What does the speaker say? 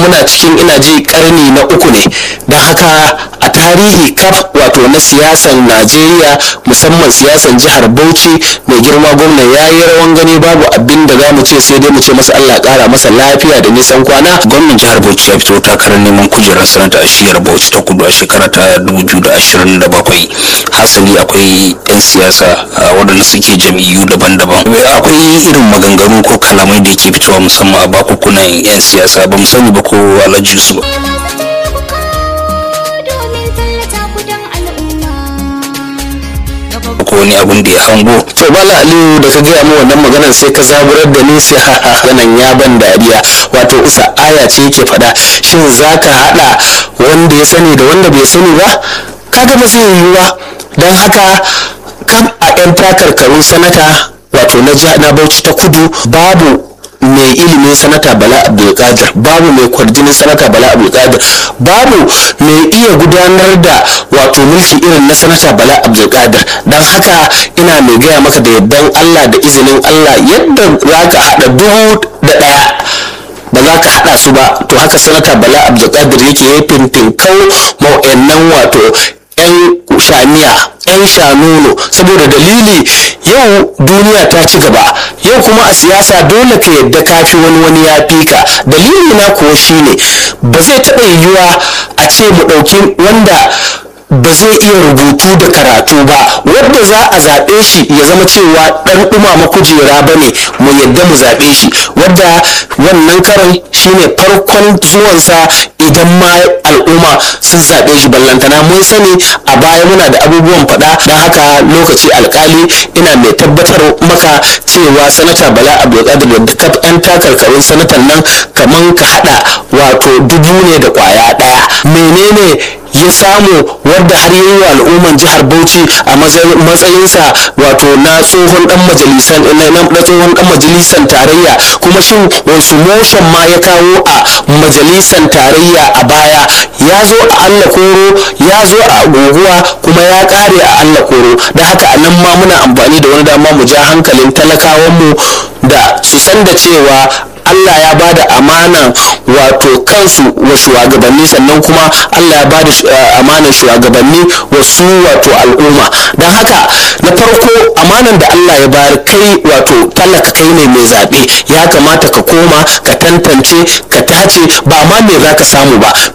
muna cikin ina ji karni na uku ne don haka a tarihi kaf wato na siyasan najeriya musamman siyasan jihar bauchi mai girma gwamna ya yi rawan gani babu abin da za mu ce sai dai mu ce masa allah kara masa lafiya da nisan kwana gwamnan jihar bauchi ya fito takarar neman kujerar sanata a shiyar bauchi ta kudu a shekara ta 2027 hasali akwai 'yan siyasa waɗanda suke jam'iyyu daban-daban akwai irin maganganu ko kalamai da yake fitowa musamman a bakukunan 'yan siyasa ba mu sani ba ko alhaji su ba ko wani abun da ya hango to bala aliyu da ka gaya mu wannan maganar sai ka zaburar da ni sai nan ya ban dariya wato isa aya ce yake faɗa shin za ka haɗa wanda ya sani da wanda bai sani ba kaga ba zai yiwu ba don haka kam a 'yan takarkarun sanata wato na bauchi ta kudu babu mai ilimin sanata bala abdulkadir babu mai kwarjinin sanata bala abdulkadir babu mai iya gudanar da wato mulki irin na sanata bala abdulkadir don haka ina mai gaya maka da yardan allah da izinin allah yadda za ka haɗa dubu da ɗaya ba za ka haɗa su ba to haka sanata bala abdulkadir yake ya fintinkau ma'o'annan wato 'yan shaniya 'yan shanuno saboda dalili yau duniya ta ci gaba yau kuma a siyasa dole ka yadda kafi wani wani ya fi ka dalili na kuwa shine ba zai taɓa yiwuwa a ce mu ɗauki wanda ba zai iya rubutu da karatu ba wadda za a zaɓe shi ya zama cewa ɗan ɗumama kujera ba ne mu yadda mu zaɓe shi wadda wannan karan shine farkon zuwansa idan ma al'umma sun zaɓe shi ballantana mun sani a baya muna da abubuwan faɗa don haka lokaci alkali ina mai tabbatar maka cewa sanata bala abdulkadir da kaf 'yan takarkarin sanatan nan kaman ka haɗa wato dubu ne da ƙwaya ɗaya menene ya samu wadda har yi wa al'umman jihar bauchi a matsayinsa wato na tsohon dan majalisan na tsohon dan majalisan tarayya kuma shin wasu motion ma ya kawo a majalisan tarayya a baya ya zo a allah koro ya zo a guguwa kuma ya kare a allah koro da haka a nan ma muna amfani da wani dama mu ja hankalin talakawanmu da su san da cewa Allah ya ba da amanan wato kansu wa shugabanni sannan kuma Allah ya ba da amanan shugabanni wa su wato al'umma don haka na farko amanan da Allah ya bayar kai wato talaka kai ne mai zaɓe ya kamata ka koma ka tantance ka tace ba ma me za ka samu ba